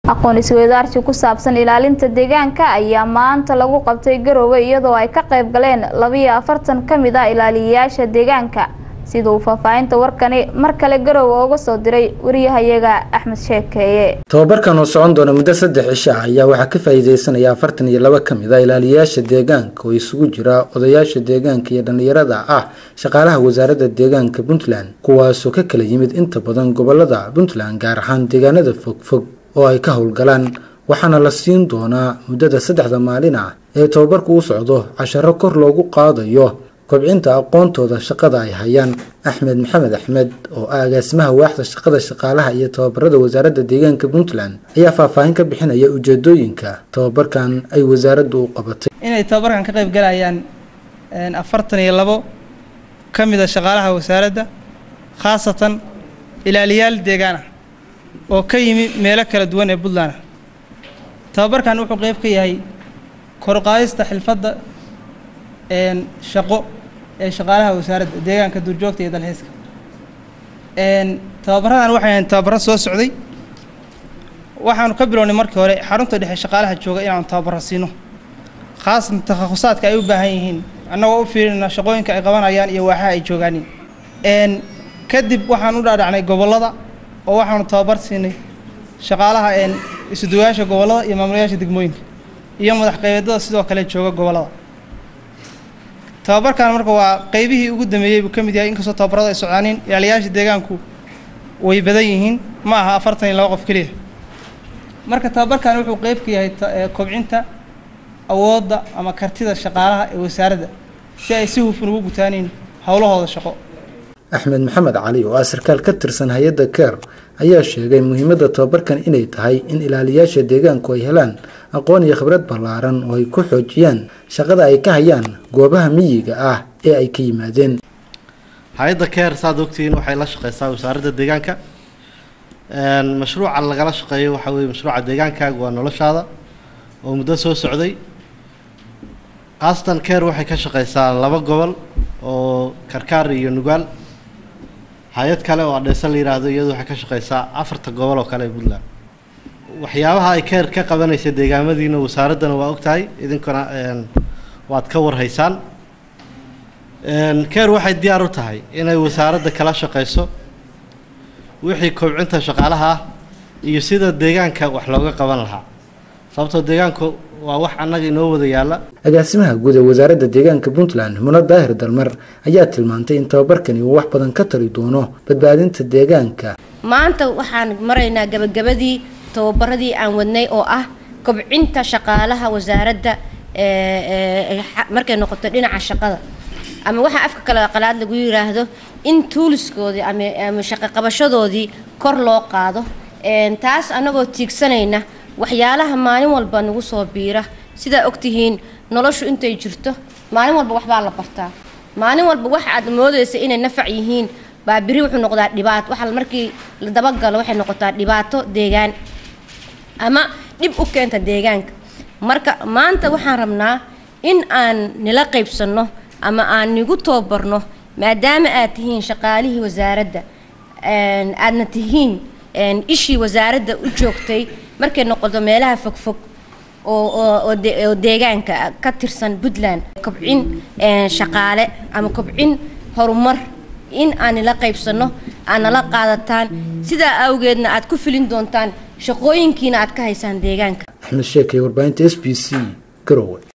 aqoon isweydaarsi ku saabsan ilaalinta deegaanka ayaa maanta lagu qabtay garoowe iyadoo ay ka qayb galeen labiyo afartan ka mid ah ilaaliyayaasha deegaanka sida uu faahfaahinta warkani mar kale garoowe uga soo diray wariyahayaga axmed sheekeeye tobabarkan oo socon doona muddo saddex cisho ah ayaa waxaa ka faa'iideysanaya afartan iyo laba ka mid a ilaaliyayaasha deegaanka oo isugu jira odayaasha deegaanka iyo dhallinyarada ah shaqaalaha wasaaradda deegaanka puntland kuwaasoo ka kala yimid inta badan gobolada puntland gaar ahaan deegaanada fogfog oo ay ka howlgalaan waxaana la siin doonaa muddada saddexda maalin ah ee tobabarku u socdo casharo kor loogu qaadayo kobcinta aqoontooda shaqada ay hayaan axmed maxamed axmed oo ah agaasimaha waaxda shaqada shaqaalaha iyo tababarada wasaaradda deegaanka puntland ayaa faahfaahin ka bixinaya ujeedooyinka tababarkan ay wasaaraddu u qabatay inay tababarkan ka qayb galayaan afartan iyo labo ka mid a shaqaalaha wasaaradda khaasatan ilaaliyaal deegaan ah oo ka yimi meelo kala duwan ee puntland ah tababarkan wuxuu qeyb ka yahay koruqaadista xilfadda shaqo ee shaqaalaha wasaaradda deegaanka duurjoogta iyo dalxiiska tababaradan waxay ahayn tababaro soo socday waxaanu ka bilownay markii hore xarunta dhexe shaqaalaha jooga inaanu tababaro siino khaasatan takhahusaadka ay u baahan yihiin annagoo u fiirinayna shaqooyinka ay qabanayaan iyo waaxaha ay joogaanin kadib waxaan u dhaadhacnay gobollada oo waxaanu tababar siinay shaqaalaha isuduwayaasha gobollada iyo maamulayaasha degmooyinka iyo madax qaybeedada sidoo kale jooga gobollada tababarkan marka waa qeybihii ugu dambeeyey buu ka mid yahay inkastoo tababarada ay socdaanin ilaaliyaasha deegaanku way badan yihiin ma aha afartan iyo laba qof keliya marka tababarkan wuxuu qeyb ka yahay kobcinta awoodda ama kartida shaqaalaha ee wasaaradda si ay si hufan ugu gutaaniin howlahooda shaqo axmed maxamed cali oo ah sarkaal ka tirsan hay-adda keer ayaa sheegay muhiimadda tababarkan inay tahay in ilaaliyaasha deegaanku ay helaan aqoon iyo khibrad ballaaran oo ay ku xoojiyaan shaqada ay ka hayaan goobaha miyiga ah ee ay ka yimaadeen hay-adda keer saad ogtihiin waxay la shaqeysaa wasaaradda deegaanka mashruuca lagala shaqeeyo waxaa weye mashruuca deegaankaaga waa noloshaada oo muddo soo socday khaasatan keer waxay ka shaqeysaa laba gobol oo karkaar iyo nugaal hay-ad kale oo adheese la yidhaahdo iyadu waxay ka shaqeysaa afarta gobol oo kale ee puntland waxyaabaha ay keer ka qabanaysa deegaamadiina wasaaraddana waa ogtahay idinkuna waad ka warhaysaan keer waxay diyaar u tahay inay wasaaradda kala shaqeyso wixii kobcinta shaqaalaha ah iyo sida deegaanka wax looga qaban lahaa sababtoo deegaanku waa wax annaga inoo wada yaalla agaasimaha guud ee wasaaradda deegaanka puntland muna daahir dalmar ayaa tilmaantay in tababarkani uu wax badan ka tari doono badbaadinta deegaanka maanta waxaan maraynaa gabagabadii tababaradii aan wadnay oo ah kobcinta shaqaalaha wasaaradda markay noqoto dhinaca shaqada ama waxaa afka kale qalaad lagu yiraahdo in tuuliskoodii ama shaqo qabashadoodii kor loo qaado taas annagoo tiigsanayna waxyaalaha maalin walba nagu soo biira sidaa ogtihiin noloshu intay jirto maalin walba waxbaa la bartaa maalin walba wax aad moodaysa inay nafac yihiin baa biri wuxuu noqdaa dhibaato waxa markii la dabagalo waxay noqotaa dhibaato deegaan ama dhib u keenta deegaanka marka maanta waxaan rabnaa in aan nila qaybsanno ama aan nigu tababarno maadaama aad tihiin shaqaalihii wasaaradda aadna tihiin ishii wasaaradda u joogtay markay noqoto meelaha fogfog oo deegaanka ka tirsan puntland kobcin shaqaale ama kobcin horumar in aan nila qaybsanno aad nala qaadataan sidaa awgeedna aad ku filin doontaan shaqooyinkiina aad ka haysaan deegaanka axmed sheekay warbaahinta s b c garowe